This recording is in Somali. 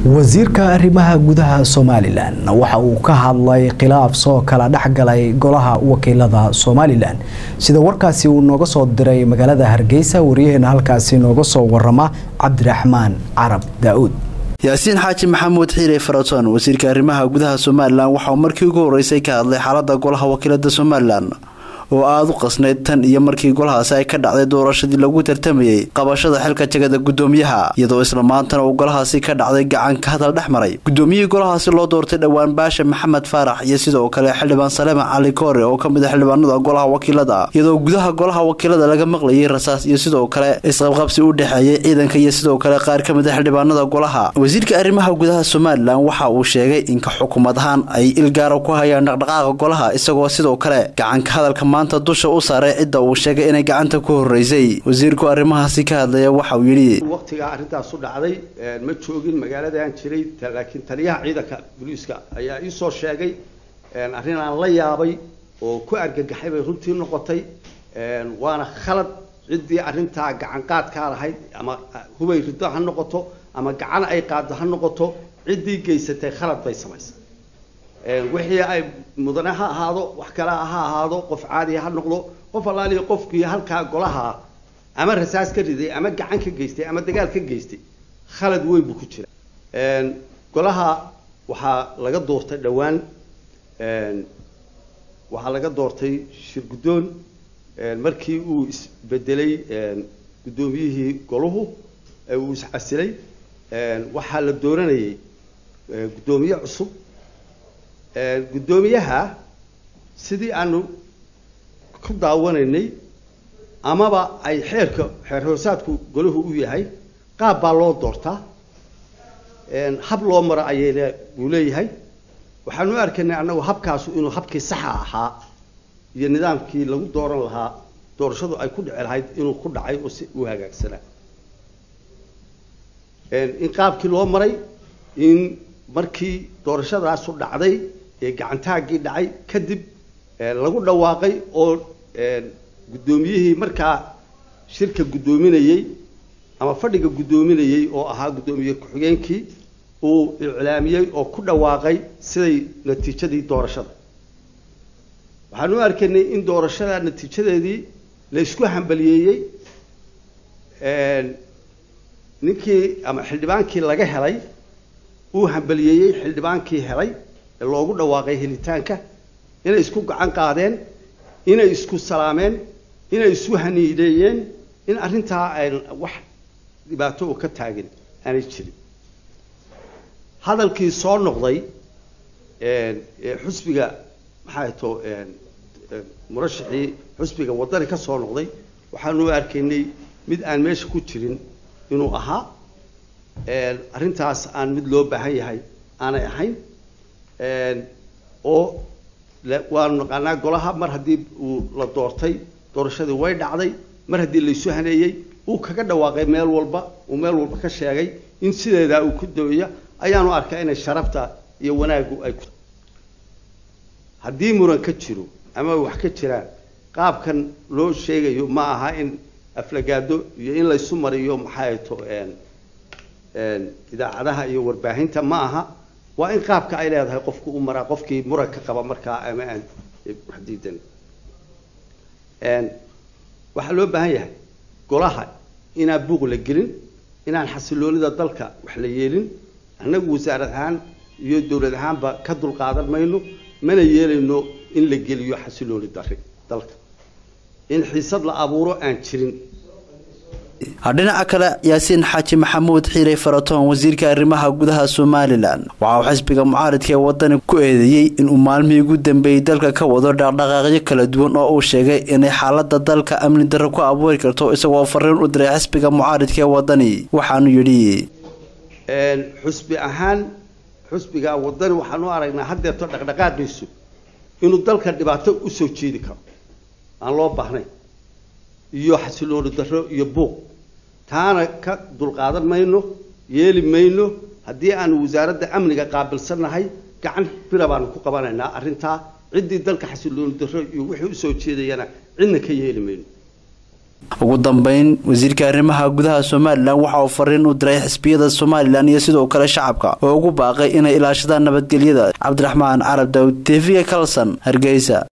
wasiirka arrimaha gudaha somalilan waxa uu ka hadlay khilaaf soo kala dhexgalay golaha wakiilada somalilan sida warkaasi uu nooga soo diray magaalada hargeysa wariyaheena halkaasi nooga soo warama cabdiraxmaan carab daa-uud yaasiin xaaji maxamuud xiire faraton wasiirka arrimaha gudaha somalilan waxa uu markii ugu horeysay ka hadlay xaalada golaha wakiilada somalilan oo aada u qasnayd tan iyo markii golahaasi ay ka dhacday doorashadii lagu tartamayey qabashada xilka jagada gudoomiyaha iyadoo isla maantana uu golahaasi ka dhacday gacan ka hadal dhex maray gudoomiyihii golahaasi loo doortay dhowaan baasha maxamed faarax iyo sidoo kale xildhibaan saleema cali koore oo ka mid a xildhibaanada golaha wakiilada iyadoo gudaha golaha wakiilada laga maqlayay rasaas iyo sidoo kale isqabqabsi u dhexeeyay ciidanka iyo sidoo kale qaar ka mid a xildhibaanada golaha wasiirka arrimaha gudaha somalilan waxa uu sheegay inka xukuumad ahaan ay ilgaara ku hayaan dhaqdhaqaaqa golaha isagoo sidoo kale gacanka hadalka maanta dusha u saaray cidda uu sheegay inay gacanta ku horeysay wasiirku arrimahaasi ka hadlaya waxa uu yidhi waqtigaa arrintaas u dhacday ma joogin magaaladaan jiray laakiin taliyaha ciidanka booliiska ayaa ii soo sheegay arrin aan la yaabay oo ku argagaxay bay runtii noqotay waana khalad ciddii arrintaa gacan qaadkaa lahayd ama hubay riddo ha noqoto ama gacan ay qaaddo ha noqoto ciddii geysatay khalad bay samaysay wixii ay mudane ha ahaado wax kale ha ahaado qof caadiya ha noqdo qof allaaliya qofkii halkaa golaha ama rasaas ka riday ama gacan ka geystay ama dagaal ka geystay khalad weyn buu ku jira golaha waxaa laga doortay dhowaan waxaa laga doortay shir guddoon markii uu isbedelay guddoomiyihii golahu uu iscasilay waxaa la dooranayay guddoomiye cusub guddoomiyaha sidii aanu ku daawanaynay amaba ay xeerka xeer hoosaadku golahu u yahay qaab baa loo doortaa hab loo maro ayayna uu leeyahay waxaanu u arkaynay annagu habkaasu inuu habkii saxa ahaa iyo nidaamkii lagu dooran lahaa doorashadu ay ku dhici lahayd inuu ku dhacay oo si u hagaagsanaa in qaabkii loo maray in markii doorashadaasu dhacday ee gacantaaggii dhacay kadib lagu dhawaaqay oo guddoomiyihii markaa shirka guddoominayey ama fadhiga guddoominayey oo ahaa guddoomiye ku-xigeenkii uu iclaamiyey oo ku dhawaaqay siday natiijadii doorashada waxaan u arkaynay in doorashada natiijadeedii la isku hambaliyeeyey ninkii ama xildhibaankii laga helay uu hambaliyeeyey xildhibaankii helay ee loogu dhawaaqay helitaanka inay isku gacan qaadeen inay isku salaameen inay isu haniideeyeen in arrintaa ay wax dhibaato oo ka taagin aanay jirin hadalkii soo noqday xusbiga maxaa to murashaxii xusbiga waddani ka soo noqday waxaanu arkaynay mid aan meesha ku jirin inuu ahaa arrintaas aan mid loo baahan yahay aanay ahayn oo waanu naqaanaa golaha mar haddii uu la doortay doorashadii way dhacday mar haddii laysu haneeyey uu kaga dhawaaqay meel walba uu meel walba ka sheegay in sideedaa uu ku daweeya ayaanu arkaa inay sharafta iyo wanaaggu ay ku haddii muran ka jiro ama wax ka jiraan qaabkan loo sheegayo ma aha in aflagaado iyo in laysu mariyo maxay to idaacadaha iyo warbaahinta ma aha waa in qaabka ay leedahay qofku u maraa qofkii muranka qaba markaa ama aan wax diidan waxaa loo baahan yahay golaha inaan buuq la gelin inaan xasiloonida dalka wax la yeelin annagu wasaarad ahaan iyo dowlad ahaanba ka dulqaadan mayno mana yeelayno in la geliyo xasilooni dari dalka in xiisad la abuuro aan jirin dhinaca kale yaasiin xaaji maxamuud xiire faraton wasiirka arrimaha gudaha somalilan waxa uu xisbiga mucaaridka ee wadani ku eedeeyey inuu maalmihii ugu dambeeyey dalka ka wado dhaqdhaqaaqyo kala duwan oo uu sheegay inay xaalada dalka amni darro ku abuuri karto isagoo fariin u diray xisbiga mucaaridka ee wadani waxaanu yidhi xusbi ahaan xusbiga wadani waxaan u aragnaa haddeerto dhaqdhaqaaqiisu inuu dalka dhibaato usoo jeedi karo aan loo baahnayn iyo xasilooni darro iyo buuq taana ka dulqaadan mayno yeeli mayno haddii aanu wasaaradda amniga qaabilsannahay gacan bira baanu ku qabanaynaa arrintaa ciddii dalka xasilooni darro iyo wixii usoo jeedayana cidna ka yeeli mayno ugu dambeyn wasiirka arrimaha gudaha somalilan waxa uu fariin u diray xisbiyada somalilan iyo sidoo kale shacabka oo ugu baaqay inay ilaashadaan nabadgelyada cabdiraxmaan carab daawud tv kalson hargeysa